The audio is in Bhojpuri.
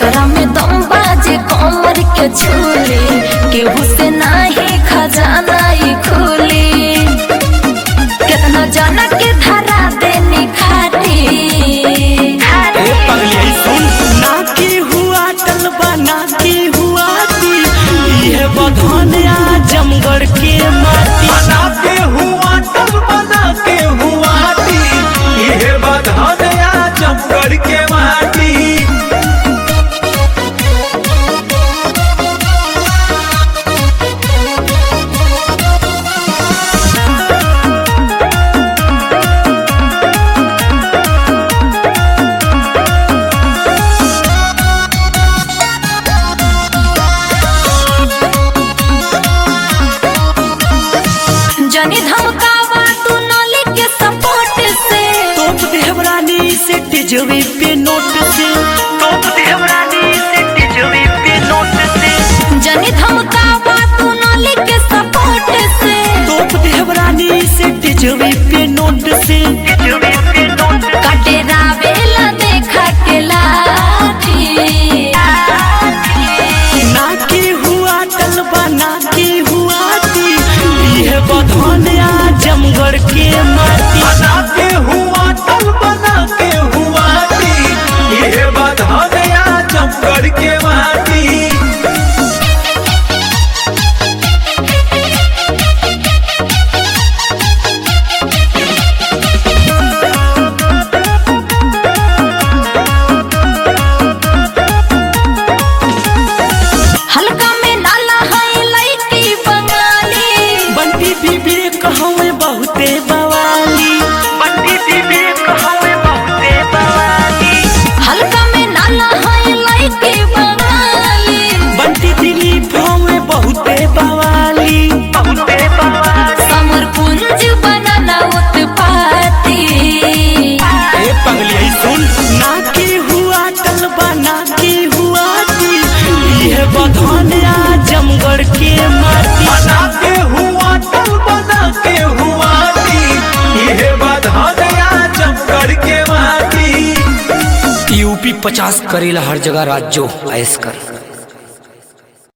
जेकरा में दम बाजे कमर के झूले केहू से नाही खजाना ई खुली कितना जना के धरा देनी खाटी ए पगली सुन ना की हुआ टलबा ना की हुआ ती ये बधनिया जमगढ़ के माटी बना के हुआ तब बना के हुआ टी ये बधाया जमगढ़ के माटी जनी धमकावा तू नली के सपोर्ट से तोप देवरानी से टिजवी पे नोट से तोप देवरानी से टिजवी पे नोट से जनी धमकावा तू नली के सपोर्ट से तोप देवरानी से टिजवी पे नोट से टिजवी पे नोट काटे रावेला देखा के लाठी ना की हुआ टलबा ना की हुआ ती ये बधनिया जमगढ़ के माटी बना के हुआ तब बना के हुआ टी ये बधाया जमगढ़ के माटी हल्का में नाला है लईकी बंगाली बंटी बीबी कहवे बहुते बवाली बंटी बीबी कहवे बहुते बवाली हल्का में नाला है लईकी बंगाली बंटी दिली भवे बहुते बवाली बहुते बवाली समर पुंज बनाना उत्पाती ए पगली सुन ना की हुआ टलबा ना की हुआ ती ये बधनिया जमगढ़ के माटी बना के हुआ तब बना के हुआ टी ये बधाया जमगढ़ के माटी यूपी पचास करेला हर जगह राज्यो ऐस कर